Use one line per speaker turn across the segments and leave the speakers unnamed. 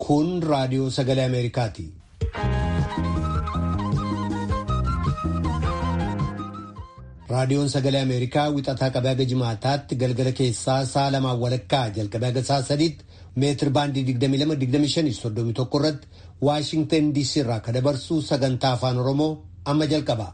Kun raadiyoo sagalee Ameerikaati. Raadiyoon sagalee Ameerikaa wixataa qabee haga jimaataatti galgala keessaa sa'a lamaan walakkaa jalqabee haga sa'a sadiitti meetir baandii 22-25-31 irratti Waashingtan DC irraa kan dabarsu sagantaa afaan Oromoo amma jalqaba.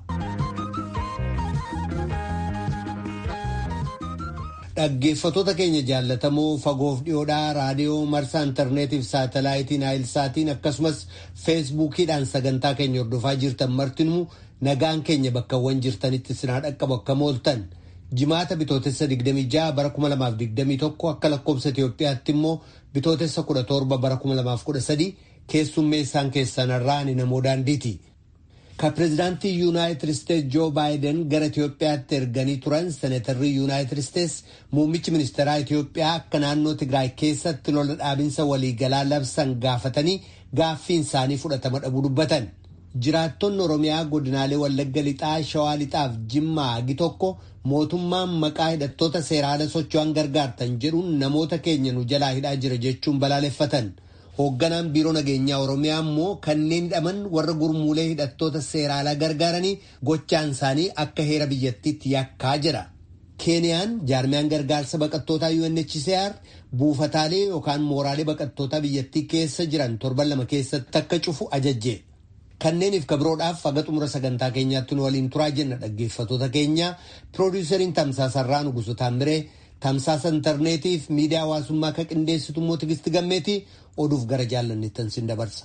Dhaggeeffatoota keenya jaallatamoo fagoof dhiyoodhaa raadiyoo marsaa intarneetiif saatalaayitiin naayilsaatiin akkasumas feesbuukiidhaan sagantaa keenya hordofaa jirtan martinuu nagaan keenya bakkawwan jirtanitti sinaa dhaqqabu akka mooltan jimaata bitootessa 26 bara 2021 akka lakkoobsa Itoophiyaatti immoo bitootessa 17 bara 2013 keessummeessaan keessanarraa ni namoo daandiiti. ka pireezidaantii yuunaayitid isteetsi joo baayiden gara Itoophiyaatti erganii turan seneetarri yuunaayitid isteetsi muummichi ministeeraa Itoophiyaa akka naannoo Tigraay keessatti lola dhaabinsa waliigalaa labsan gaafatanii gaaffiin isaanii fudhatama dhabuu dubbatan. Jiraattonni Oromiyaa godinaalee Wallagga Lixaa, Shawaa Lixaaf Jimmaa hagi tokko mootummaan maqaa hidhattoota seeraala socho'an gargaartan jedhuun namoota keenya nu jalaa hidhaa jira jechuun balaaleffatan. Hoogganaan biiroo nageenyaa Oromiyaa immoo kanneen hidhaman warra gurmuulee hidhattoota seeraalaa gargaaranii gochaan isaanii akka heera biyyattiitti yakkaa jira. Keeniyaan jaarmiyaan gargaarsa baqattootaa UNHCR buufataalee yookaan mooraalee baqattootaa biyyattii keessa jiran torban lama keessatti akka cufu ajajje. Kanneeniif kabiroodhaaf haga xumura sagantaa keenyaatti nu waliin turaa jenna dhaggeeffatoota keenya piroodiiseriin tamsaasarraa nugusu taamiree tamsaasa intarneetiif miidiyaa hawaasummaa akka qindeessitu immoo tigisti gammeetii oduuf gara jaallanneettan sin dabarsa.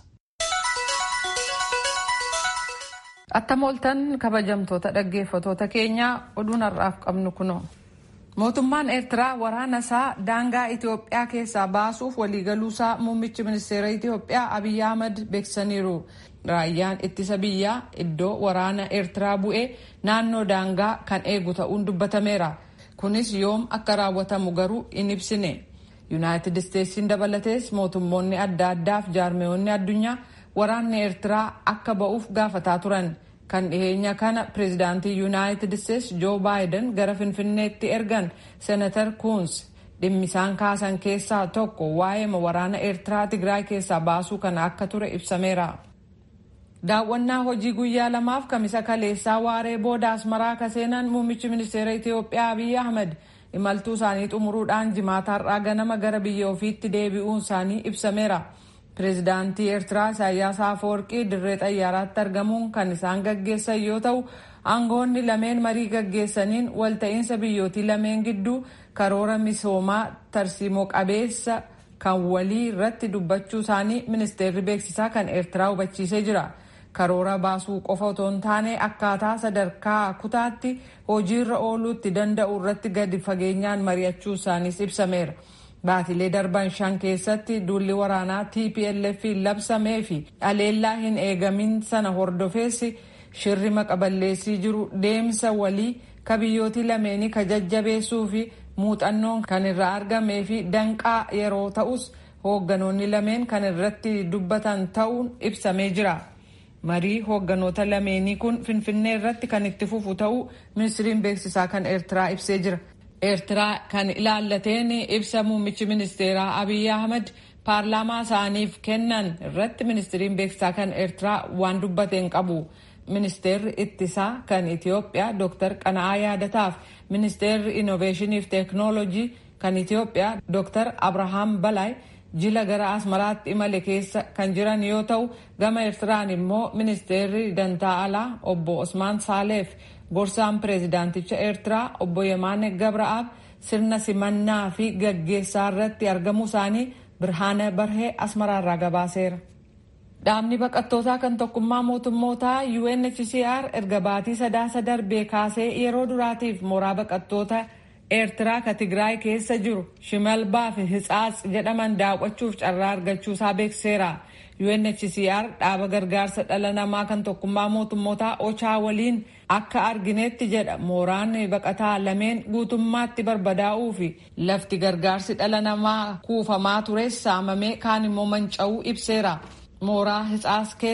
Attam ooltan kabajamtoota dhaggeeffatoota keenyaa oduun har'aaf qabnu kuno. Mootummaan Eertiraa waraana isaa daangaa Itoophiyaa keessaa baasuuf waliigaluusaa muummichi ministeera Itoophiyaa Abiyyi Ahmad beeksisaniiru. Raayyaan ittisa biyyaa iddoo waraana Eertiraa bu'ee naannoo daangaa kan eegu ta'uun dubbatameera. Kunis yoom akka raawwatamu garuu hin ibsine. Yuunaayitid Isteetsiin dabalatees mootummoonni adda addaaf jaarmeewwanni addunyaa waraanni Eertiraa akka ba'uuf gaafataa turan. Kan dhiheenya kana pireezidaantii Yuunaayitid Isteetsi Joo Baayiden gara Finfinneetti ergan Senatar Kuuns dhimmisaan kaasan keessaa tokko waa'ee waraana Eertiraa Tigraay keessaa baasuu kana akka ture ibsameera. Daawwannaa hojii guyyaa lamaaf kamisa kaleessaa waaree booda asmaraa akka seenan muummichi ministeera Itoophiyaa Abiyyi Ahmad imaltuu isaanii xumuruudhaan jimaata har'aa ganama gara biyya ofiitti deebi'uun isaanii ibsameera. Pireezidaantii Eertiraa Isaayyaas Afeworqii dirree xayyaaraatti argamuun kan isaan gaggeessan yoo ta'u aangoonni lameen marii gaggeessaniin walta'iinsa biyyootii lameen gidduu karoora misoomaa tarsiimoo qabeessa kan walii irratti dubbachuu isaanii ministeerri beeksisaa kan Eertiraa hubachiisee jira. karoora baasuu qofa otoo hin taane akkaataa sadarkaa kutaatti hojiirra ooluutti danda'u irratti gadi fageenyaan mari'achuu isaaniis ibsameera. Baatilee darban shan keessatti duulli waraanaa TPLF labsamee fi dhaleellaa hin eegamin sana hordofeessi shirri maqaballeessii jiru deemsa walii ka biyyootii lameenii ka jajjabeessuu fi muuxannoon kan irraa argamee fi danqaa yeroo ta'us hoogganoonni lameen kan irratti dubbatan ta'uun ibsamee jira. marii hoogganoota lameenii kun finfinnee irratti kan itti fufu ta'uu ministiriin beeksisaa kan eertiraa ibsee jira. eertiraa kan ilaallateen ibsa muummichi ministeeraa abiyyi ahmad paarlaamaa isaaniif kennan irratti ministiriin beeksisaa kan eertiraa waan dubbateen qabu. ministeerri ittisaa kan itiyoophiyaa dr qana'aa yaadataaf ministeerri innoveeshinii fi teeknoolojii kan itiyoophiyaa dr abrahaam balaay jila gara asmaraatti imale keessa kan jiran yoo ta'u gama eertiraan immoo ministeerri dantaa alaa obbo osmaan saaleef gorsaan pireezidaanticha eertiraa obbo yemaane gabra'aab sirna simannaa fi gaggeessaa irratti argamuu isaanii birhaana barhee asmaraarraa gabaaseera. dhaabni baqattootaa kan tokkummaa mootummootaa UNHCR erga baatii sadaasa darbee kaasee yeroo duraatiif mooraa baqattoota eertiraa ka tigraay keessa jiru shimalbaa fi hitsaats jedhaman daawwachuuf carraa argachuusaa beekseera UNHCR dhaaba gargaarsa dhala namaa kan tokkummaa mootummootaa ochaa waliin akka arginetti jedha mooraan baqataa lameen guutummaatti barbadaa'uu fi lafti gargaarsi dhala namaa kuufamaa tures saamamee kaan immoo manca'uu ibseera mooraa hitsaats keessa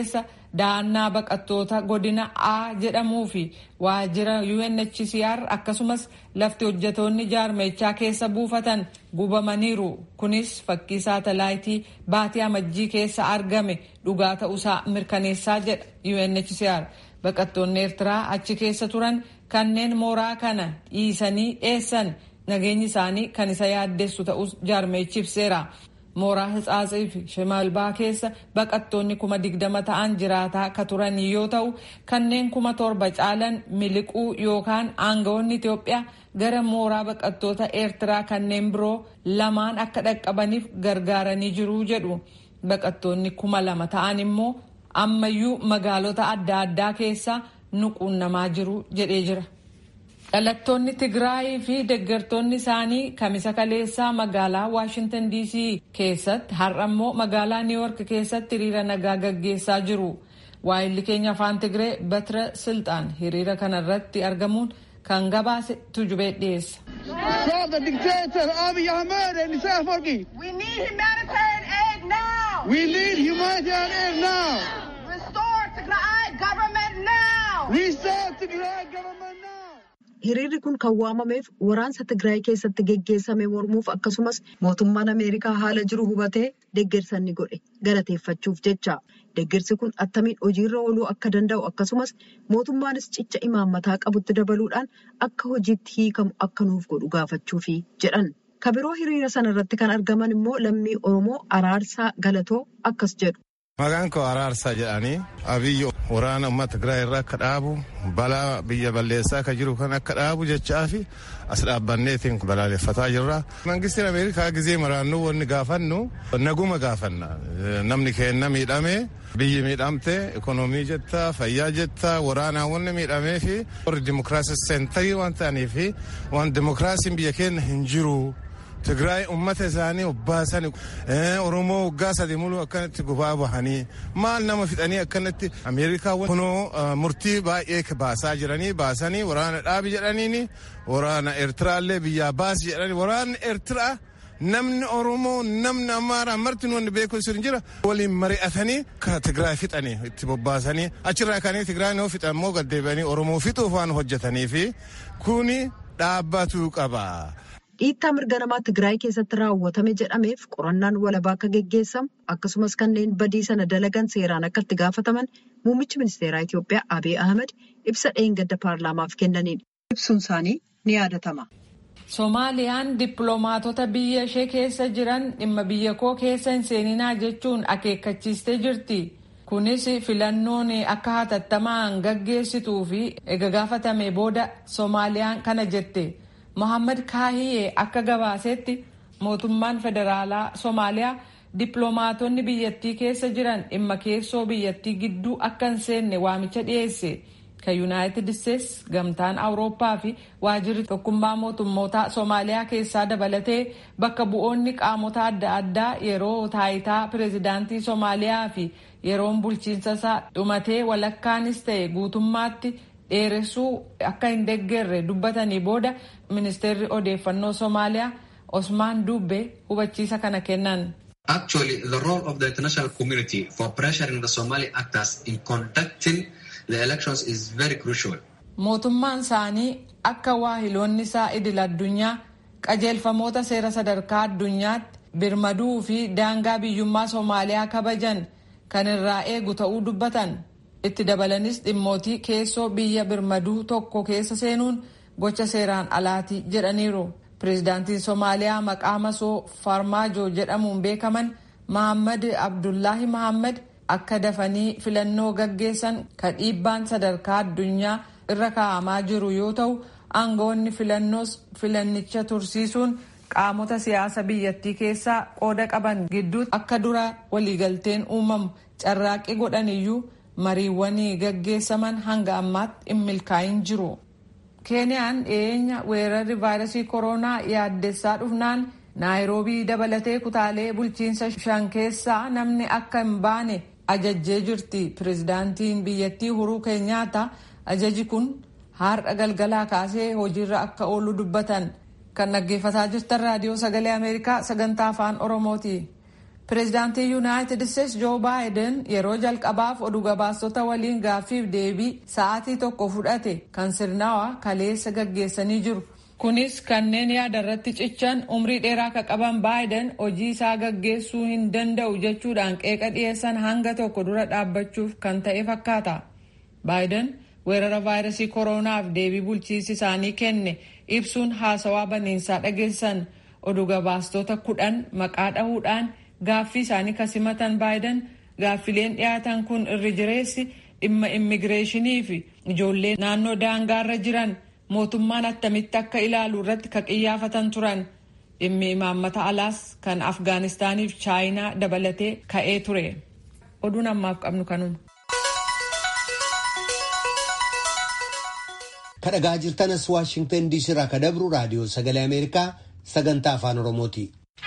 da'annaa baqattoota godina A jedhamuu fi waajjira UNHCR akkasumas lafti hojjetoonni jaarmechaa keessa buufatan gubamaniiru. Kunis fakkii saatalaayitii baatii amajjii keessa argame dhugaa ta'uusaa mirkaneessaa jedha UNHCR. Baqattoonni Eertiraa achi keessa turan kanneen mooraa kana dhiisanii dheessan nageenyi isaanii kan isa yaaddessu ta'us jaarmeechi ibseera. mooraa hitsaatsii fi shimalbaa keessa baqattoonni kuma digdama ta'an jiraataa ka turan yoo ta'u kanneen kuma torba caalan miliquu yookaan aangawoonni Itoophiyaa gara mooraa baqattoota Eertiraa kanneen biroo lamaan akka dhaqqabaniif gargaaranii jiru jedhu. Baqattoonni kuma lama ta'an immoo ammayyuu magaalota adda addaa keessa nuquunnamaa jiru jedhee jira. dhalattoonni tigraayii fi deeggartoonni isaanii kamisa kaleessaa magaalaa waashintan dc keessatti har'a immoo magaalaa niiwork keessatti hiriira nagaa gaggeessaa jiru waayilli keenya afaan tigree batira silxaan hiriira kanarratti argamuun kan gabaase tujubee dhiyeessa.
Stop the dictator Abiy Ahmed and Isaac Afwerki.
We need humanitarian aid now.
We need humanitarian aid now.
Restore Tigray government now.
Restart Tigray government now.
Hiriirri kun kan waamameef waraansa Tigraay keessatti geggeessame mormuuf akkasumas mootummaan Ameerikaa haala jiru hubatee deeggarsa inni godhe galateeffachuuf jecha. Deeggarsi kun attamiin hojiirra ooluu akka danda'u akkasumas mootummaanis cicha imaammataa qabutti dabaluudhaan akka hojiitti hiikamu akka nuuf godhu gaafachuufi jedhan. Kabiroo hiriira sana irratti kan argaman immoo lammii Oromoo Araarsaa Galatoo akkas jedhu.
Maqaan koo Araarsaa jedhanii abiyyi waraana uummata Tigraay irraa akka dhaabu balaa biyya balleessaa akka jiru kan akka dhaabu jechaa fi as dhaabbanneetiin balaaleffataa jirra. Mangistiin Ameerikaa gizee maraannuu wanni gaafannu naguma gaafanna. Namni keenna miidhamee biyyi miidhamte ikonoomii jetta fayyaa jetta waraanaa wanni miidhamee fi warri dimokiraasii seentarii waan ta'aniif waan dimokiraasiin biyya keenya hin jiru. Tigraay uummata isaanii obbaasan Oromoo waggaa sadii muluu akkanatti gubaa bahanii maal nama fixanii akkanatti Ameerikaa kunoo murtii baay'ee baasaa jiranii baasanii waraana dhaabi jedhaniini waraana Eertiraallee biyyaa baasi jedhanii waraanni Eertiraa namni Oromoo namni Amaaraa marti wanni beeku hin jira waliin mari'atanii ka Tigraay fixanii itti bobbaasanii achirraa kanii Tigraay noo fixan immoo gaddeebi'anii Oromoo fixuuf waan hojjetanii fi kuni dhaabbatuu qaba.
Dhiittaa mirga namaa Tigraay keessatti raawwatame jedhameef qorannaan walabaa akka geggeessamu akkasumas kanneen badii sana dalagan seeraan akka itti gaafataman muummichi ministeeraa Itiyoophiyaa Abiy Ahmed ibsa dheengadda paarlaamaaf kennaniin ibsuun isaanii ni yaadatama.
Soomaaliyaan dippiloomaatota biyya ishee keessa jiran dhimma biyya koo keessa hin seeninaa jechuun akeekkachiistee jirti. Kunis filannoon akka hatattamaan gaggeessituu fi ega gaafatame booda Soomaaliyaan kana jette. Mohaammed Kaahiyee akka gabaasetti mootummaan federaalaa Soomaaliyaa dippiloomaatonni biyyattii keessa jiran dhimma keessoo biyyattii gidduu akka hin seenne waamicha dhiyeesse. Kan Yuunaayitid Isteets gamtaan Awurooppaa fi waajirri tokkummaa mootummootaa Soomaaliyaa keessaa dabalatee bakka bu'oonni qaamota adda addaa yeroo taayitaa pireezidaantii Soomaaliyaa fi yeroon bulchiinsa isaa dhumatee walakkaanis ta'e guutummaatti dheeressuu akka hin deeggarre dubbatanii booda ministeerri odeeffannoo Soomaaliyaa Osmaan Dubbe hubachiisa kana kennan.
Actually, the role of the international community for pressuring the Somali actors in conducting the elections is very crucial.
Mootummaan isaanii akka waahiloonni isaa idil addunyaa qajeelfamoota seera sadarkaa addunyaatti birmaduu fi daangaa biyyummaa Soomaaliyaa kabajan kan irraa eegu ta'uu dubbatan. Itti dabalanis dhimmootii keessoo biyya birmaduu tokko keessa seenuun gocha seeraan alaatii jedhaniiru. Pireezidaantiin Soomaaliyaa maqaa masoo Farmaajo jedhamuun beekaman Mahammad Abdullaahi Mahammad akka dafanii filannoo gaggeessan ka dhiibbaan sadarkaa addunyaa irra kaa'amaa jiru yoo ta'u aangoonni filannoos filannicha tursiisuun qaamota siyaasa biyyattii keessaa qooda qaban gidduutti akka dura waliigalteen uumamu carraaqqii godhaniyyuu mariiwwanii gaggeessaman hanga ammaatti hin milkaa'in jiru. keeniyaan dhiyeenya weerarri vaayirasii koronaa yaaddessaa dhufnaan naayiroobii dabalatee kutaalee bulchiinsa shan keessaa namni akka hin baane ajajjee jirti pireezidaantiin biyyattii huruu keenyaata ajaji kun har'a galgalaa kaasee hojiirra akka oolu dubbatan kan dhaggeeffataa jirtan raadiyoo sagalee ameerikaa sagantaa afaan oromooti pireezidaantii yuunaayitid isteetsi joo baayiden yeroo jalqabaaf oduu gabaastota waliin gaaffiif deebii sa'aatii tokko fudhate kan sirnawaa kaleessa gaggeessanii jiru. kunis kanneen yaada irratti cichan umrii dheeraa akka qaban baayiden hojii isaa gaggeessuu hin danda'u jechuudhaan qeeqa dhiyeessan hanga tokko dura dhaabbachuuf kan ta'e fakkaata. baayiden weerara vaayirasii kooronaaf deebii bulchiinsi isaanii kenne ibsuun haasawaa baniinsaa dhageessan oduu gabaastota kudhan maqaa dhahuudhaan gaaffii isaanii kasimatan baayiden gaaffileen dhiyaatan kun irri jireessi dhimma immigireeshinii fi ijoollee naannoo daangaarra jiran mootummaan attamitti akka ilaalu irratti ka qiyyaafatan turan dhimmi imaammata alaas kan afgaanistaaniif chaayinaa dabalatee ka'ee ture oduun ammaaf qabnu kanuma.
kadhagaa jirtanas waashingtan diisii irraa ka dabru raadiyoo sagalee ameerikaa sagantaa afaan oromooti.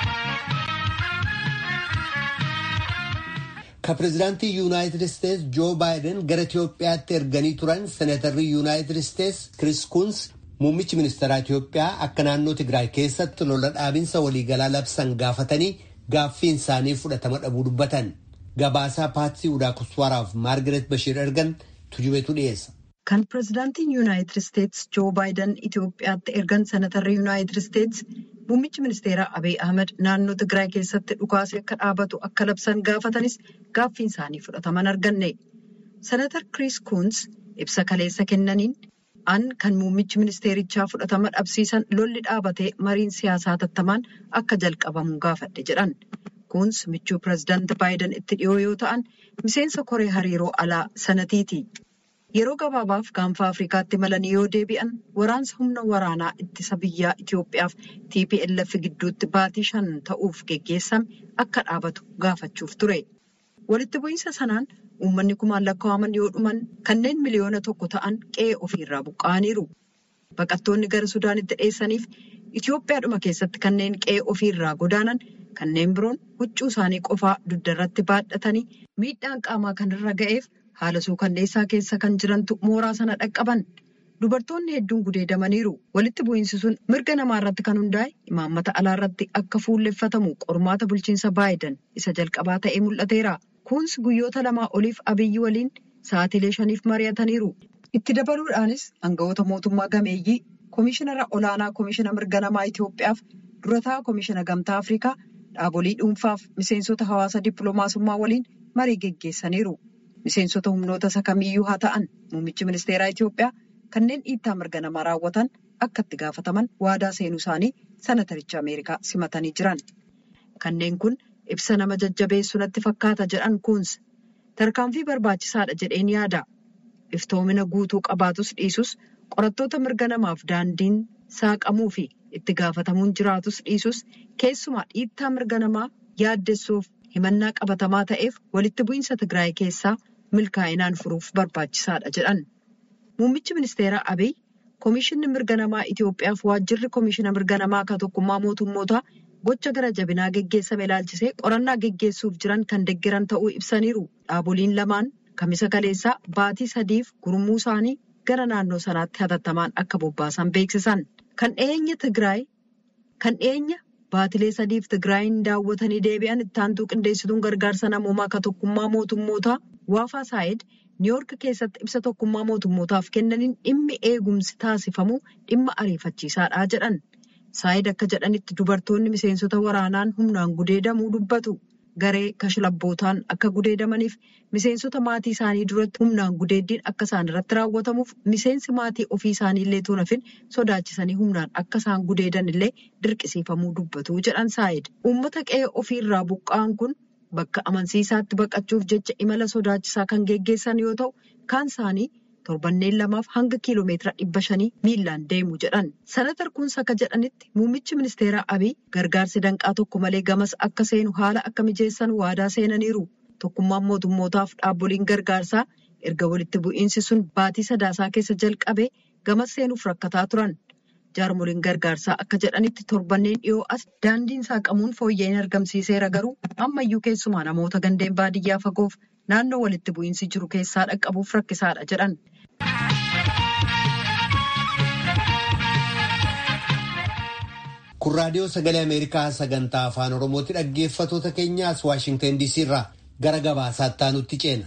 ka pireezidaantii yuunaayitid isteetsi joo baayiden gara itiyoophiyaatti erganii turan seenatarri yuunaayitid isteetsi kris kuns muummichi ministeeraa itiyoophiyaa akka naannoo tigraay keessatti lola dhaabinsa waliigalaa labsan gaafatanii gaaffiin isaanii fudhatama dhabuu dubbatan gabaasaa paatsii udaa kuswaaraaf maargaret bashiir ergan tujubeetu dhiyeessa.
kan pireezidaantiin yuunaayitid isteetsi joo baayiden itiyoophiyaatti ergan seenatarri yuunaayitid isteetsi muummichi ministeeraa abiy ahmed naannoo tigraay keessatti dhukaasee akka dhaabatu akka labsan gaafatanis gaaffiin isaanii fudhataman arganne senatar kris kuns ibsa kaleessa kennaniin an kan muummichi ministeerichaa fudhatama dhabsiisan lolli dhaabatee mariin siyaasaa tattamaan akka jalqabamu gaafadhe jedhan kuns michuu pireezidaanti baayiden itti dhiyoo yoo ta'an miseensa koree hariiroo alaa sanatiiti. yeroo gabaabaaf gaanfa afrikaatti malanii yoo deebi'an waraansa humna waraanaa ittisa biyyaa Itiyoophiyaaf TPLF gidduutti baatii shan ta'uuf geggeessame akka dhaabatu gaafachuuf ture. Walitti bu'iinsa sanaan uummanni kumaan lakkaa'aman yoo dhuman kanneen miliyoona tokko ta'an qe'ee ofiirraa buqqa'aniiru. Baqattoonni gara Sudaanitti dheessaniif Itiyoophiyaadhuma keessatti kanneen qe'ee ofiirraa godaanan kanneen biroon huccuu isaanii qofaa dugdarratti baadhatanii miidhaan qaamaa kanarra ga'eef. haala suukanneessaa keessa kan jirantu mooraa sana dhaqqaban dubartoonni hedduun gudeedamaniiru walitti bu'iinsi sun mirga namaa irratti kan hundaa'e imaammata alaa irratti akka fuulleffatamu qormaata bulchiinsa baayiden isa jalqabaa ta'ee mul'ateera kuns guyyoota lamaa oliif abiyyi waliin sa'aatiilee shaniif mari'ataniiru itti dabaluudhaanis aangawoota mootummaa gameeyyii koomishinara olaanaa koomishina mirga namaa itiyoophiyaaf durataa koomishina gamtaa afrikaa dhaabolii dhuunfaaf miseensota hawaasa dippiloomaasummaa waliin marii geggeessaniiru. Miseensota humnoota isa kamiyyuu haa ta'an muummichi ministeeraa Itiyoophiyaa kanneen dhiittaa mirga namaa raawwatan akka itti gaafataman waadaa seenuu isaanii sanataricha Ameerikaa simatanii jiran. Kanneen kun ibsa nama jajjabeessu natti fakkaata jedhan kuns tarkaanfii barbaachisaadha jedheen yaada. Iftoomina guutuu qabaatus dhiisus qorattoota mirga namaaf daandiin saaqamuu fi itti gaafatamuun jiraatus dhiisus keessumaa dhiittaa mirga namaa yaaddessuuf himannaa qabatamaa ta'eef walitti bu'iinsa Tigraay keessaa. milkaa'inaan furuuf barbaachisaadha jedhan muummichi ministeeraa abiy koomishinni mirga namaa itiyoophiyaaf waajjirri koomishina mirga namaa kan tokkummaa mootummootaa gocha gara jabinaa geggeessame ilaalchisee qorannaa geggeessuuf jiran kan deggeran ta'uu ibsaniiru dhaaboliin lamaan kamisa kaleessaa baatii sadiif gurmuu isaanii gara naannoo sanaatti hatattamaan akka bobbaasan beeksisan kan dhiyeenya tigraay kan dhiyeenya baatilee sadiif tigraayin daawwatanii deebi'an ittaantuu qindeessituun gargaarsa namoomaa kan tokkummaa mootummootaa. Waafaa Saayid Niiyoork keessatti ibsa tokkummaa mootummootaaf kennaniin dhimmi eegumsi taasifamu dhimma ariifachiisaadha jedhan. Saayid akka jedhanitti dubartoonni miseensota waraanaan humnaan gudeedamuu dubbatu. Garee kashlabbootaan akka gudeedamaniif miseensota maatii isaanii duratti humnaan gudeeddiin akka isaan irratti raawwatamuuf miseensi maatii ofii isaanii illee tuunafin sodaachisanii humnaan akka isaan gudeedan illee dirqisiifamuu dubbatu jedhan Saayid. Uummata qe'ee ofiirraa buqqa'an kun. Bakka amansiisaatti baqachuuf jecha imala sodaachisaa kan geggeessan yoo ta'u kaan isaanii torbanneen lamaaf hanga kiiloomeetira dhibba shanii miilaan deemu jedhan. Sanatar kuns akka jedhanitti muummichi ministeeraa Abiy gargaarsi danqaa tokko malee gamas akka seenu haala akka mijeessan waadaa seenaniiru. Tokkummaan mootummootaaf dhaabboliin gargaarsaa erga walitti bu'iinsi sun baatii sadaasaa keessa jalqabee gamas seenuuf rakkataa turan. jaarmoliin gargaarsaa akka jedhanitti torbanneen dhiyoo as daandiin saaqamuun fooyya'in argamsiiseera garuu ammayyuu keessumaa namoota gandeen baadiyyaa fagoof naannoo walitti bu'iinsi jiru keessaa dhaqqabuuf rakkisaadha jedhan.
Kun raadiyoo sagalee Ameerikaa sagantaa afaan Oromooti dhaggeeffatoota keenyaas Waashingtan DC irraa gara gabaasaatti aanutti ceena.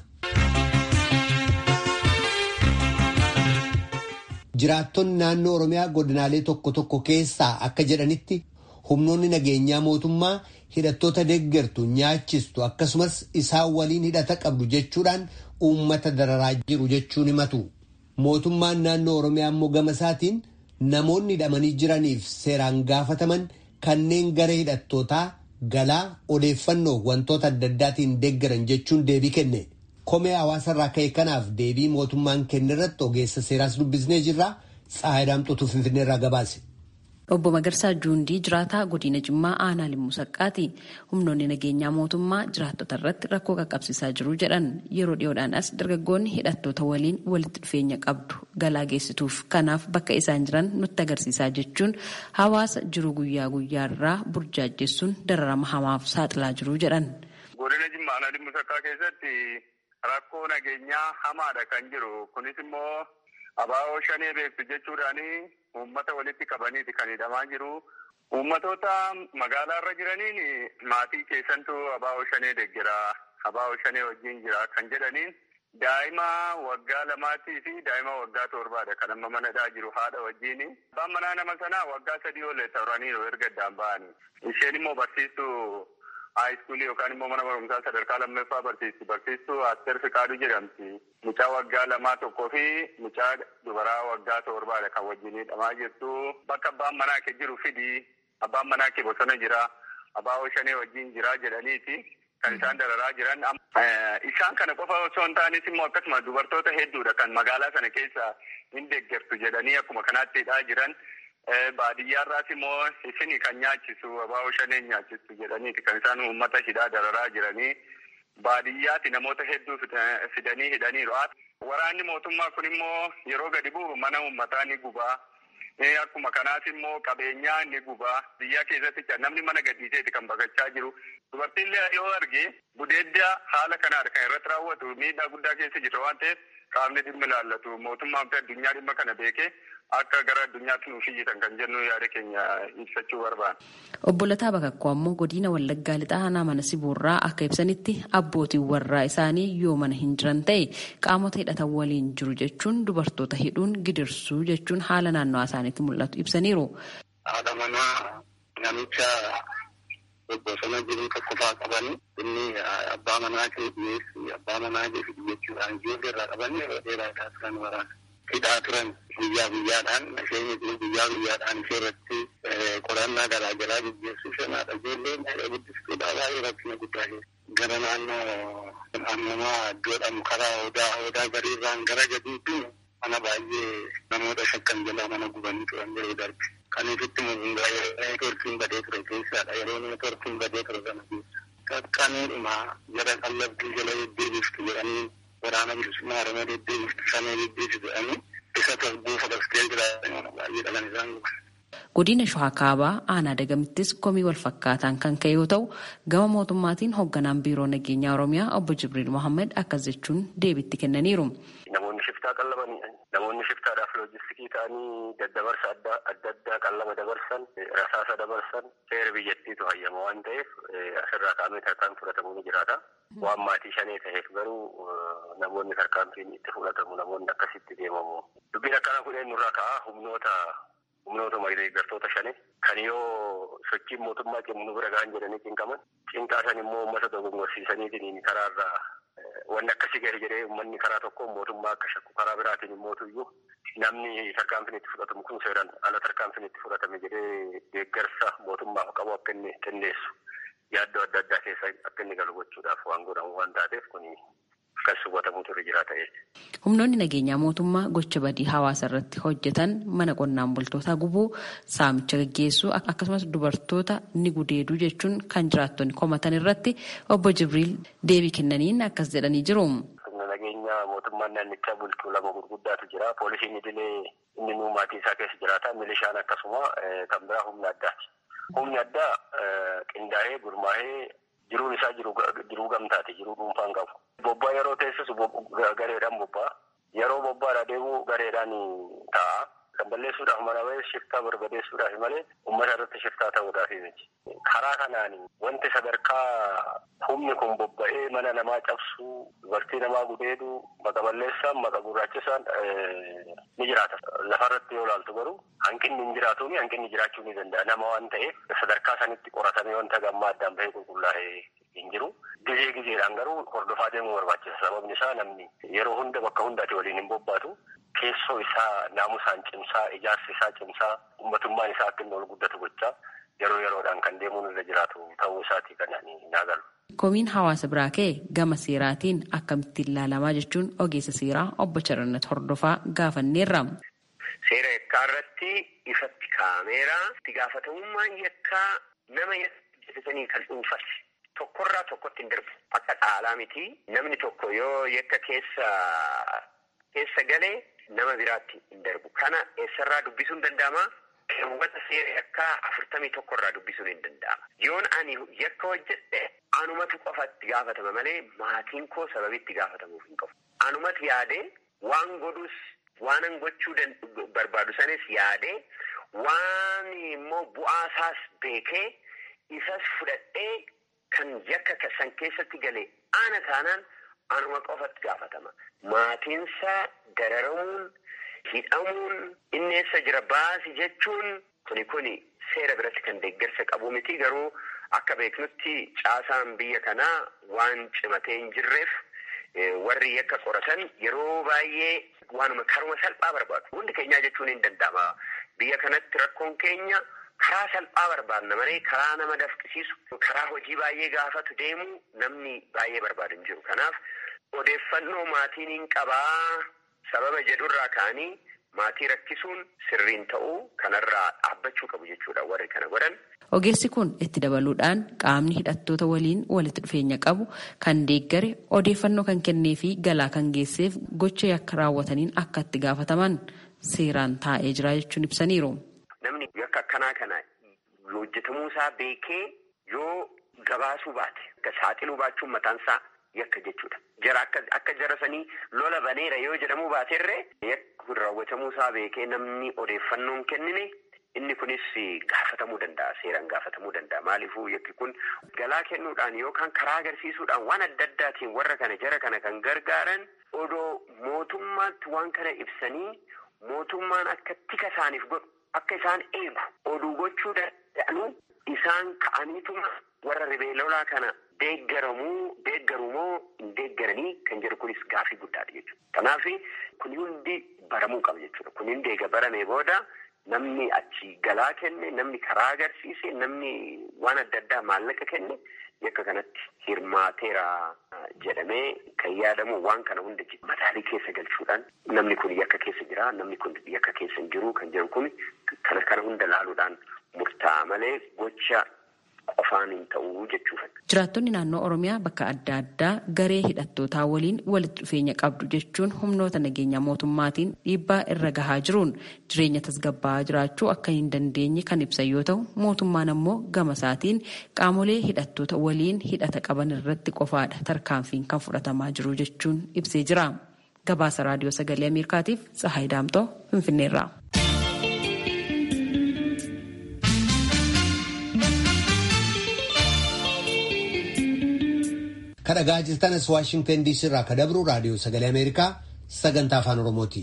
Jiraattonni naannoo Oromiyaa godinaalee tokko tokko keessaa akka jedhanitti humnoonni nageenyaa mootummaa hidhattoota deeggartu nyaachistu akkasumas isaan waliin hidhata qabdu jechuudhaan uummata dararaa jiru jechuun himatu. Mootummaan naannoo Oromiyaa immoo gama isaatiin namoonni hidhamanii jiraniif seeraan gaafataman kanneen gara hidhattootaa galaa odeeffannoo wantoota adda addaatiin deeggaran jechuun deebii kenne. Komee hawaasarraa ka'e kanaaf deebii mootummaan kenne irratti ogeessa seeraas dubbisnee jirra. Tsaayidaamxotuu Finfinneerraa gabaase.
Obbo Magarsaa Juundii jiraataa godina Jimmaa aanaa Limmuu Saqqaati. Humnoonni nageenyaa mootummaa jiraattota irratti rakkoo qaqqabsiisaa jiru jedhan yeroo dhiyoodhaanas dargaggoonni hidhattoota waliin walitti dhufeenya qabdu galaa geessituuf kanaaf bakka isaan jiran nutti agarsiisaa jechuun hawaasa jiru guyyaa guyyaarraa burjaajjessuun dararama hamaaf saaxilaa jiru jedhan.
Godina Jimmaa aanaa Limmuu Saqqaa keessatti rakkoo nageenyaa hamaadha kan jiru. Kunis immoo abaa'oo shanee beektu jechuudhaani uummata walitti qabaniiti kan hidhamaa jiru. Uummatoota magaalaa irra jiraniin maatii keessantu abaa'oo shanee deeggera. Abaa'oo shanee wajjin jira kan jedhaniin daa'ima waggaa lamaatii fi daa'ima waggaa torbaadha kan amma manadhaa jiru haadha wajjin. Abbaan manaa nama sanaa waggaa sadii olee turaniiru erga addaan ba'anii. Isheen immoo barsiistuu haayiskuulii yookaan immoo mana barumsaa sadarkaa lammaffaa barsiisti. Barsiistuu Asteer Fiqaaduu jedhamti. Mucaa waggaa lamaa tokkoo fi mucaa dubaraa waggaa torbaadha kan wajjin hidhamaa jirtu. Bakka abbaan manaa kee jiru fidi. Abbaan manaa kee bosona jira. Abaa'oo shanee wajjin jira jedhaniiti. Kan isaan dararaa jiran. Isaan kana qofa osoo hin taanis immoo akkasuma dubartoota hedduudha kan magaalaa sana keessa hin deeggartu jedhanii akkuma kanaatti hidhaa jiran. Baadiyyaarraas immoo isin kan nyaachisu abaa'oo shanee nyaachisu jedhaniiti kan isaan uummata hidhaa dararaa jiranii. Baadiyyaatti namoota hedduu fidanii hidhaniiru. Waraanni mootummaa kun immoo yeroo gadi bu'u mana uummataa ni gubaa. Akkuma kanaas immoo qabeenyaa ni gubaa. Biyya keessatti namni mana gadhiiseeti kan baqachaa jiru. Dubartiillee yoo arge gudeedda haala kanaadha kan irratti raawwatu miidhaa guddaa keessa jirra waan ta'eef qaamni dhimma ilaallatu mootummaan fi addunyaa dhimma kana beekee akka gara addunyaatti nuuf iyyitan kan jennu yaada keenya ibsachuu barbaada.
Obbo Lataa Bakakkoo ammoo godina Wallaggaa lixaa aanaa mana Siboorraa akka ibsanitti abbootiin warraa isaanii yoo mana hin jiran ta'e qaamota hidhatan waliin jiru jechuun dubartoota hidhuun gidirsuu jechuun haala naannawaa isaaniitti mul'atu ibsaniiru.
Haadha manaa namicha bosona jiru tokko faa qabanii inni abbaa manaa kee dhiyeessi abbaa manaa kee fidi jechuudhaan ijoollee irraa qabanii yeroo dheeraa taasisan waraana. hidhaa turan guyyaa guyyaadhaan isheen guyyaa guyyaadhaan ishee irratti qorannaa garaa garaa gaggeessu shanaadha. Ijoolleen guddistuudha baay'ee rakkina guddaa keessa. Gara naannoo ammamaa iddoodhaan karaa odaa odaa gariirraan gara gadiitti mana baay'ee namoota shakkan jalaa mana gubanii turan yeroo darbe. Kan ifitti mugungaa yeroo neetworkiin badee ture keessaadha. Yeroo neetworkiin badee ture sana keessa. Qaqqaniidhuma jara qallabdii jala deddeebiftu jedhanii waraana bilisummaa oromoo deddeebiftu shanee deddeebisu jedhanii isa tasbuufa daftee jiraatan baay'ee dhalan isaan guban.
Godina Shawaa Kaabaa aanaa Dagamittis komii wal fakkaataan kan ka'e yoo ta'u gama mootummaatiin hoogganaan biiroo nageenyaa Oromiyaa obbo Jibriil Mohammed akkas jechuun deebitti kennaniiru.
Namoonni shiftaa qallabanidha. Namoonni shiftaadhaaf loojistikii ta'anii daddabarsa adda addaa qallaba dabarsan, rasaasa dabarsan, seera biyyattiitu hayyama waan ta'eef asirraa kaa'amee tarkaan fudhatamuu ni jiraata. Waan maatii shanee ta'eef garuu namoonni tarkaanfiin itti fudhatamu namoonni akkasitti deemamu. Dubbiin akkana kudheen nurraa ka'a humnoota humnoota deeggartoota shanii kan yoo sochiin mootummaa cimu nu bira ga'an jedhanii cinqaman cinqaasan immoo uummata dogongorsiisaniitiin karaarraa wanni akkasii gadi jedhee uummanni karaa tokkoon mootummaa akka shakku karaa biraatiin immootuyyuu namni tarkaanfiin itti fudhatamu kun seeraan ala tarkaanfiin itti fudhatame jedhee deeggarsa mootummaaf qabu akka inni qindeessu yaaddoo adda addaa keessa akka inni galu gochuudhaaf waan godhamu waan taateef kuni akkas hubatamutu irra jiraata jechuudha.
Humnoonni nageenyaa mootummaa gocha badii hawaasa irratti hojjetan mana qonnaan bultootaa gubuu saamicha gaggeessuu akkasumas dubartoota ni gudeeduu jechuun kan jiraattonni komatan irratti obbo Jibriil deebii kennaniin akkas jedhanii jiru.
Humna nageenyaa mootummaan naannichaa bulchuu lama gurguddaatu jira. Poolisiin idilee inni nuu maatii isaa keessa jiraata. Milishaan akkasuma kan biraa humna addaati. Humni addaa qindaa'ee gurmaa'ee jiruun isaa jiruu gamtaati. Jiruu dhuunfaan qabu. Bobbaa yeroo teessisu gareedhaan bobbaa. Yeroo bobbaadha deemu gareedhaan ta'a.
kan balleessuudhaaf mana bahee shiftaa barbadeessuudhaaf malee uummata irratti shiftaa ta'uudhaaf miti. Karaa kanaan wanti sadarkaa humni kun bobba'ee mana namaa cabsuu dubartii namaa gudeeduu maqa balleessaan maqa gurraachisaan ni jiraata. Lafarratti yoo ilaaltu garuu hanqinni hin jiraatu hanqinni jiraachuu ni danda'a nama waan ta'eef sadarkaa sanitti qoratamee wanta gammaa addaan bahee qulqullaa'ee hin jiru. Gizee gizeedhaan garuu hordofaa deemuu barbaachisa. Sababni isaa namni yeroo hunda bakka hundaati waliin hin bobbaatu. Keessoo isaa naamusaan cimsaa, ijaarsi isaa cimsaa, uummatummaan isaa akka inni ol guddatu gochaa yeroo yeroodhaan kan deemuun irra jiraatu ta'uu isaati kan naagalu.
Komiin hawaasa biraa ka'e gama seeraatiin akkamittiin ilaalamaa jechuun ogeessa seeraa obbo Charannat Hordofaa gaafanneerra.
Seera yakkaa irratti ifatti kaameeraa itti gaafatamummaan yakkaa nama hojjetatanii kan dhuunfate. Tokkorraa tokkotti hin darbu. Akka dhaalaa miti. Namni tokko yoo yakka keessa keessa galee nama biraatti hin darbu. Kana eessarraa dubbisuun danda'ama? Keewwata seera yakkaa afurtamii tokkorraa dubbisuun hin danda'ama. Yoon ani yakka hojjedhe anumatu qofatti gaafatama malee maatiin koo sababii itti gaafatamuuf hin qabu. Anumatu yaadee waan godhus waanan gochuu barbaadu sanis yaadee waan immoo bu'aasaas beekee isas fudhadhee kan yakka san keessatti galee ana taanaan anuma qofatti gaafatama. Maatiinsaa dararamuun, hidhamuun, inni eessa jira baasi jechuun kuni kuni seera biratti kan deeggarsa qabu miti garuu akka beeknutti caasaan biyya kanaa waan cimatee hin jirreef warri yakka qoratan yeroo baay'ee waanuma karuma salphaa barbaadu. Hundi keenyaa jechuun hin danda'ama. Biyya kanatti rakkoon keenya karaa salphaa barbaadna malee karaa nama dafqisiisu karaa hojii baay'ee gaafatu deemu namni baay'ee barbaadu hin jiru. Kanaaf odeeffannoo maatiin hin qabaa sababa jedhurraa ka'anii maatii rakkisuun sirriin ta'uu kanarraa dhaabbachuu qabu jechuudha warri kana godhan.
Ogeessi kun itti dabaluudhaan qaamni hidhattoota waliin walitti dhufeenya qabu kan deeggare odeeffannoo kan kennee fi galaa kan geesseef gocha yakka raawwataniin akka itti gaafataman seeraan taa'ee jira jechuun ibsaniiru.
Namni yakka akkanaa kana hojjetamuu isaa beekee yoo gabaasuu baate akka saaxiluu baachuun mataan isaa yakka jechuudha. Jara akka akka jarasanii lola baneera yoo jedhamuu baaterree yakka raawwatamuu isaa beekee namni odeeffannoon kennine inni kunis gaafatamuu danda'a seeraan gaafatamuu danda'a maaliifuu yakki kun galaa kennuudhaan yookaan karaa agarsiisuudhaan waan adda addaatiin warra kana jara kana kan gargaaran odoo mootummaatti waan kana ibsanii mootummaan akka tika isaaniif godhu akka isaan eegu oduu gochuu danda'anu isaan ka'aniituma warra ribeelolaa kana deeggaramuu deeggarumoo hin deeggaranii kan jedhu kunis gaafii guddaadha jechuudha. Kanaaf kun hundi baramuu qaba jechuudha. Kun hundi eega baramee booda namni achi galaa kenne namni karaa agarsiise namni waan adda addaa maallaqa kenne yakka kanatti hirmaateera jedhamee kan yaadamu waan kana hunda mataalii keessa galchuudhaan namni kun yakka keessa jira namni kun yakka keessa hin jiru kan jedhu kun kana kana hunda laaluudhaan murtaa'a malee gocha qofaan hin ta'uu jechuudha.
Jiraattonni naannoo Oromiyaa bakka adda addaa garee hidhattootaa waliin walitti dhufeenya qabdu jechuun humnoota nageenya mootummaatiin dhiibbaa irra gahaa jiruun jireenya tasgabbaa'aa jiraachuu akka hin dandeenye kan ibsan yoo ta'u mootummaan ammoo gama isaatiin qaamolee hidhattoota waliin hidhata qaban irratti qofaadha tarkaanfiin kan fudhatamaa jiru jechuun ibsee jira. Gabaasa raadiyoo sagalee Ameerikaatiif Tsahaay Daamtoo Finfinneerraa.
kadhagaa jirtanas waashingtan diisii irraa kadabru raadiyoo sagalee ameerikaa sagantaa afaan oromooti.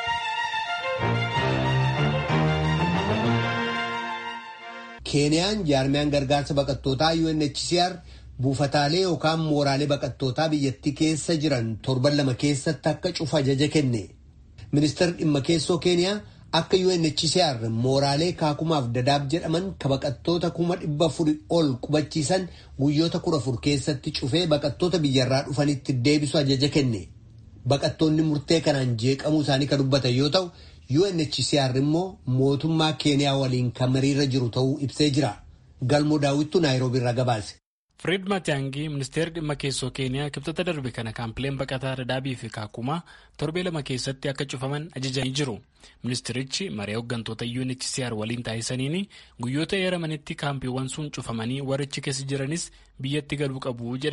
keeniyaan jaarmiyaan gargaarsa baqattootaa UNHCR buufataalee yookaan mooraalee baqattootaa biyyattii keessa jiran torban lama keessatti akka cufa ajaja kenne ministeerri dhimma keessoo keeniyaa akka UNHCR mooraalee kaakumaaf dadaab jedhaman ka baqattoota kuma dhibba afuri ol qubachiisan guyyoota kudha afur keessatti cufee baqattoota biyyarraa dhufanitti deebisu ajaja kenne. Baqattoonni murtee kanaan jeeqamuu isaanii kan dubbatan yoo ta'u UNHCR immoo mootummaa keeniyaa waliin kan mariirra jiru ta'uu ibsee jira. Galmoo daawwittuu naayiroobii irraa gabaase.
Fred Matiyaangii ministeerri dhimma keessoo keeniyaa kibxata darbe kana kaampileen baqataa dadaabii fi kaakumaa torbee lama keessatti akka cufaman ajajanii jiru. Ministeerichi maree hooggantoota UNHCR waliin taasisaniin guyyoota eeramanitti kaampiiwwan sun cufamanii warrichi keessa jiranis biyyatti galuu qabu jedhan.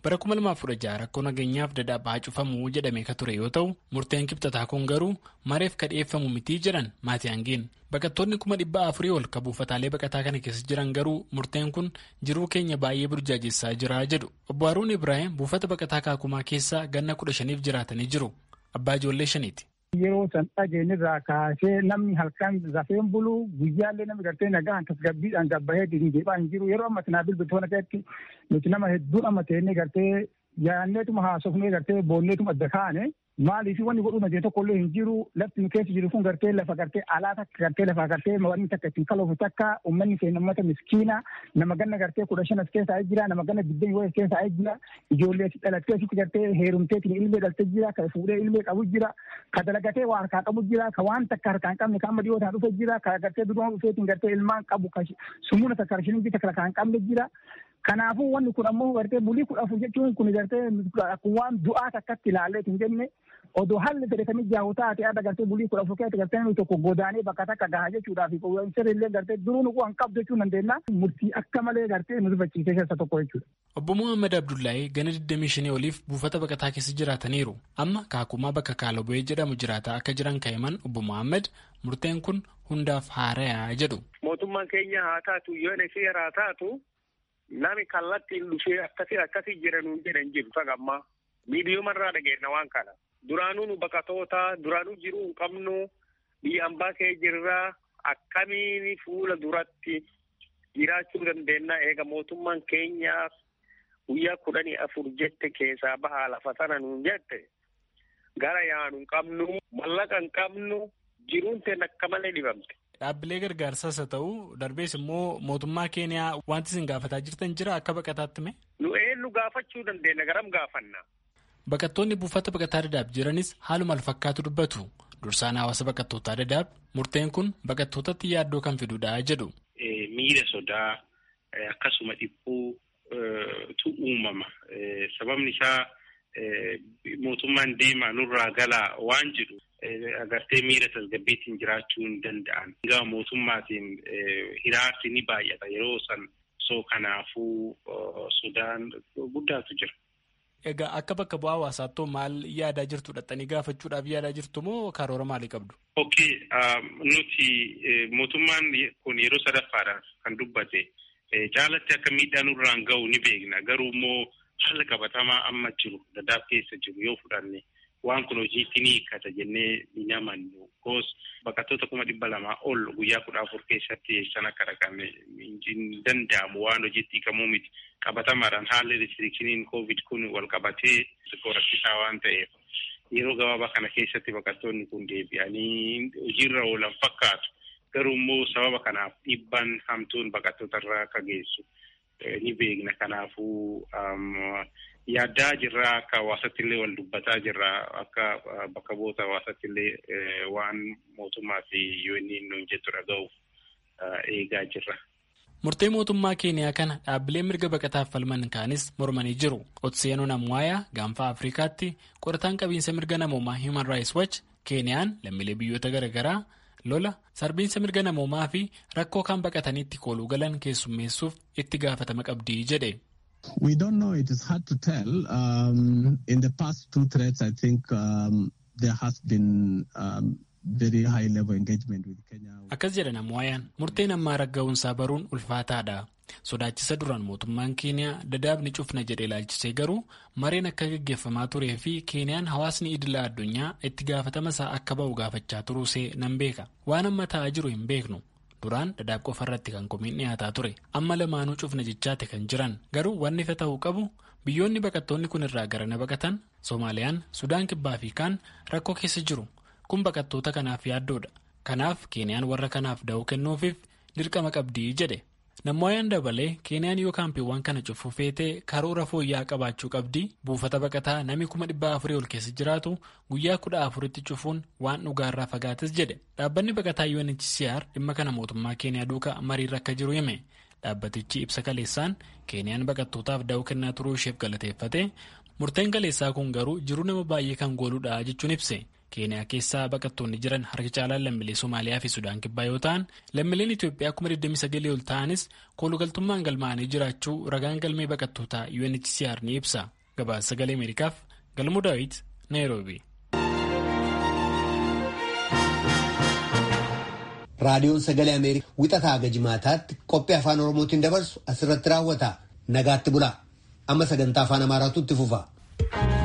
bara 2016 rakkoo nageenyaaf dadaab haa cufamu jedhamee ka ture yoo ta'u murteen kibxataa kun garuu mareef ka dhiyeeffamu mitii jedhan maatiyaangeen baqattoonni kuma dhibba afurii ol ka buufataalee baqataa kana keessa jiran garuu murteen kun jiruu keenya baay'ee burjaajessaa jira jedhu obbo Haruun Ibrahim buufata baqataa kaakumaa keessa ganna kudha shaniif jiraatanii jiru abbaa ijoollee shaniiti.
Yeroo san dhageenyirraa kaasee namni halkan rafeen bulu guyyaallee namni gartee nagaan tasgabbiidhaan gabbahee deebi'aa hin jiru yeroo amma tanaa bilbiltoota keessatti nuti nama hedduun amma ta'ee gartee yaanneetuma haasofnee gartee boonneetuma adda kaane maaliif wanni godhuu dandeenye tokko illee hin jiru lafti nu keessa jiru kun gartee lafa gartee alaa takka gartee lafa gartee wanni takka ittiin kaloofu takka uummanni keenya uummata miskiina nama ganna gartee kudha shan as keessa jira nama ganna digdami yoo as keessa jira ijoollee dhalattee asitti gartee heerumteetiin ilmee dhaltee jira ka fuudhee ilmee qabu jira ka dalagatee waa harkaa qabu jira ka waan takka harkaa hin qabne ka amma dhiyoo dhufe jira ka gartee dudumaa dhufeetiin gartee ilmaan qabu ka sumuuna takka harshinii takka harkaa hin qabne jira kanaafuu wanni kun ammoo gartee bulii kudha afur jechuun kun gartee akkuma waan du'aa takkatti ilaallee hin jenne odoo haalli fedhatanii jahu taate adda gartee bulii kudha afur keessatti gartee namni tokko godaanee bakka takka gahaa jechuudhaaf sirriillee gartee duruu nu waan qabdu jechuu dandeenya murtii akka malee gartee nu rifachiisee keessa tokko jechuudha.
Obbo Muhammad Abdullahi gana 25 oliif buufata baqataa keessa jiraataniiru. Amma kaakumaa bakka Kaalobo'ee jedhamu jiraataa akka jiran ka'iman Obbo Muhammad murteen kun hundaaf haarayaa jedhu.
Mootummaan keenya haa taatu yoo inni haa taatu nami kallattiin dhufee akkasii akkasii jedhanuun jedhan jiru tagammaa miidiyoomarraa dhageenya waan kana duraanuu nu baqatoota duraanuu jiruu hin qabnu biyya ambaa kee jirraa akkamiin fuula duratti jiraachuu dandeenya eega mootummaan keenyaaf guyyaa kudhanii afur jette keessaa bahaa lafa sana nuun jette gara yaanu hin qabnu mallaqa hin qabnu jiruun teen akka malee dhibamte.
Dhaabbilee gargaarsaas haa ta'u darbees immoo mootummaa keeniyaa wanti isin gaafataa jirtan jira akka baqataatti mee?
Nu eenyu gaafachuu dandeenya garam gaafanna.
Baqattoonni buufata baqataa dadaab jiranis haaluma alfakkaatu dubbatu. Dursaan hawaasa baqattootaa dadaab murteen kun baqattootatti yaaddoo kan fidudha jedhu.
Miira sodaa akkasuma dhiphuu tu uumama. Sababni isaa mootummaan deemaa nurraa galaa waan jedhu. agartee miira tasgabbiitiin jiraachuu hin danda'an. Gama mootummaatiin hiraarsi ni baay'ata yeroo san soo kanaafuu sodaan guddaatu jira.
Egaa akka bakka bu'aa hawaasaatti maal yaadaa jirtu dhaxxanii gaafachuudhaaf yaadaa jirtu moo karoora maalii qabdu?
Okay, nuti mootummaan kun yeroo sadaffaadhaaf kan dubbate caalatti akka miidhaan nurraan ga'u ni beekna. Garuu immoo haala qabatamaa amma jiru dadaab keessa jiru yoo fudhanne. waan kun hojiitti ni hiikkata jennee hin amannu. Koos baqattoota kuma dhibba lamaa ol guyyaa kudha afur keessatti san akka dhaqame hin danda'amu waan hojiitti hiikamuu miti. Qabatamaadhaan haalli restrikshiniin koovid kun wal qabatee rakkisaa waan ta'eef yeroo gabaabaa kana keessatti baqattoonni kun deebi'anii hojiirra oolan fakkaatu. Garuu immoo sababa kanaaf dhiibbaan hamtuun baqattoota irraa akka geessu ni beekna. Kanaafuu yaaddaa jirra akka hawaasatti illee wal dubbataa jirra akka bakka bu'oota hawaasatti illee waan mootummaa fi yoonni nuun jettu dhaga'uuf eegaa jirra.
Murtee mootummaa keeniyaa kana dhaabbilee mirga baqataaf falman kaanis mormanii jiru. Otseenoo Namwaayaa gaanfa Afrikaatti qorataan qabiinsa mirga namoomaa Human Rights Watch Keeniyaan lammiilee biyyoota garaagaraa lola sarbiinsa mirga namoomaa fi rakkoo kan baqataniitti kooluu galan keessummeessuuf itti gaafatama qabdii jedhe.
We don't know. It is hard to tell. Um, in the past two threats, I think um, there has been um, very high level engagement with Kenya.
Akkas jedha Namwaayaan murteen ammaa ragga'uunsaa baruun ulfaataadha. Sodaachisa duraan mootummaan Keeniyaa dadaabni cufna jedhe ilaalchisee garuu mareen akka gaggeeffamaa turee fi Keeniyaan hawaasni idila addunyaa itti gaafatama isaa akka ba'u gaafachaa turuusee nan beeka. Waan amma ta'aa jiru hin beeknu. Duraan dadaab qofa irratti kan komiin dhiyaataa ture amma lamaanuu cufna jechaate kan jiran garuu wanni ifa ta'uu qabu biyyoonni baqattoonni kun irraa garana baqatan Soomaaliyaan Sudaan kibbaa fi kaan rakkoo keessa jiru kun baqattoota kanaaf yaaddoodha kanaaf Keeniyaan warra kanaaf da'oo kennuufiif dirqama qabdii jedhe namooyaan dabalee Keeniyaan yoo kaampiiwwan kana cufuu feetee karoora fooyya'aa qabaachuu qabdii buufata baqataa namni kuma dhibba afurii ol keessa jiraatu guyyaa kudha afuritti cufuun waan dhugaarraa fagaates jedhe dhaabbanni baqataa UNHCR dhimma kana mootummaa keeniyaa duuka mariirra akka jiru hime dhaabbatichi ibsa kaleessaan keeniyaan baqattootaaf da'oo kennaa turuu isheef galateeffate murteen kaleessaa kun garuu jiruu nama baay'ee kan gooludha jechuun ibse keeniyaa keessaa baqattoonni jiran harka caalaan lammiilee somaaliyaa fi sudaan kibbaa yoo ta'an lammiileen itiyoophiyaa kuma 29 ol ta'anis koolugaltummaan galmaa'anii jiraachuu ragaan galmee baqattootaa UNHCR ni ibsa gabaasa sagalee ameerikaaf galmuu daawit naayiroobi.
raadiyoon sagalee ameerikaa wixataa haga jimaataatti qophii afaan oromootiin dabarsu asirratti raawwata nagaatti bulaa amma sagantaa afaan amaaraatu itti fufa.